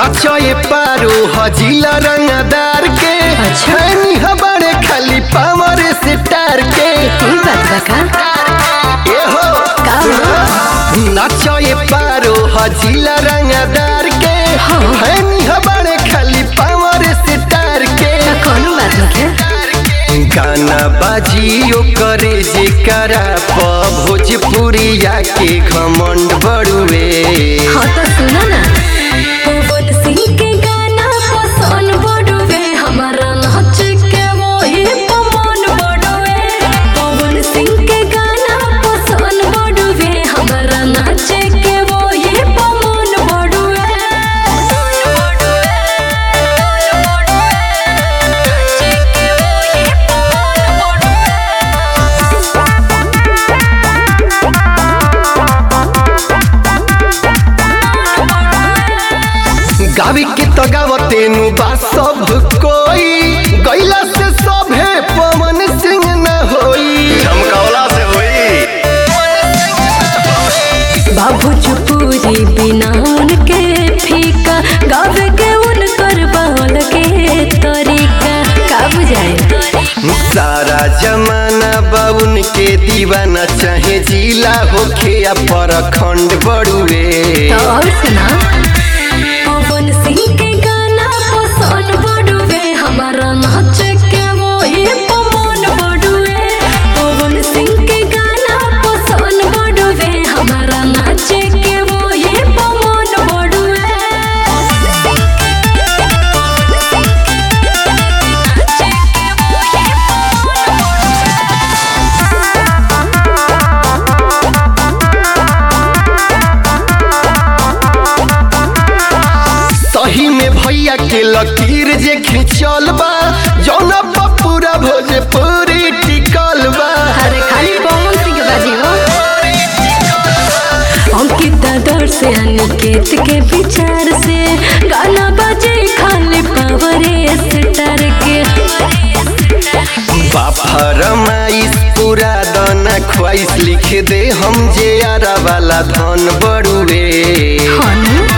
नाचए पारो हजीला रंगदार के अच्छा। खैनी हमारे खाली पावर से टार के ई बात बा का ए हो का हो? नाचए पारो हजीला रंगदार के हाँ। खैनी हमारे खाली पावर से टार के का कौनो बात नइखे गाना बाजियो करे जे करा प भोजपुरिया के घमंड बड़ुए हाँ तो सुना ना पवन सिंह के गाना पसंद बड़ुए हमारा नाच के वही पवन बड़ुए पवन सिंह के गाना पसंद बड़ुए हमारा नाच के वही पवन बड़ुए गावी के तो गावते नु बा सब कोई गैला से सभे पवन सिंह न होई झमकौला से होई बाबू चुपूरी बिना उनके फीका गावे के उनकर बाल के तरीका का बुझाए सारा जमाना बाउन के दीवाना चाहे जिला होखे या परखंड बड़ुए तो और सुना पवन सिंह के गाना पसंद बड़ुए हमारा नाच के वही पवन बड़ुए पवन सिंह के गाना पसंद बड़ुए हमारा नाच के वही पवन बड़ुए सही में भैया के लकीर जे खिंचल बा जौना पर पूरा भोजपुरी टिकल बा अरे खाली पवन सिंह बाजी हो अंकिता दौर से अनिकेत के विचार से गाना बजे खाली पावर स्टार के फरमाइश पूरा दाना ख्वाइश लिख दे हम जे आरा वाला धन बड़ुए हनु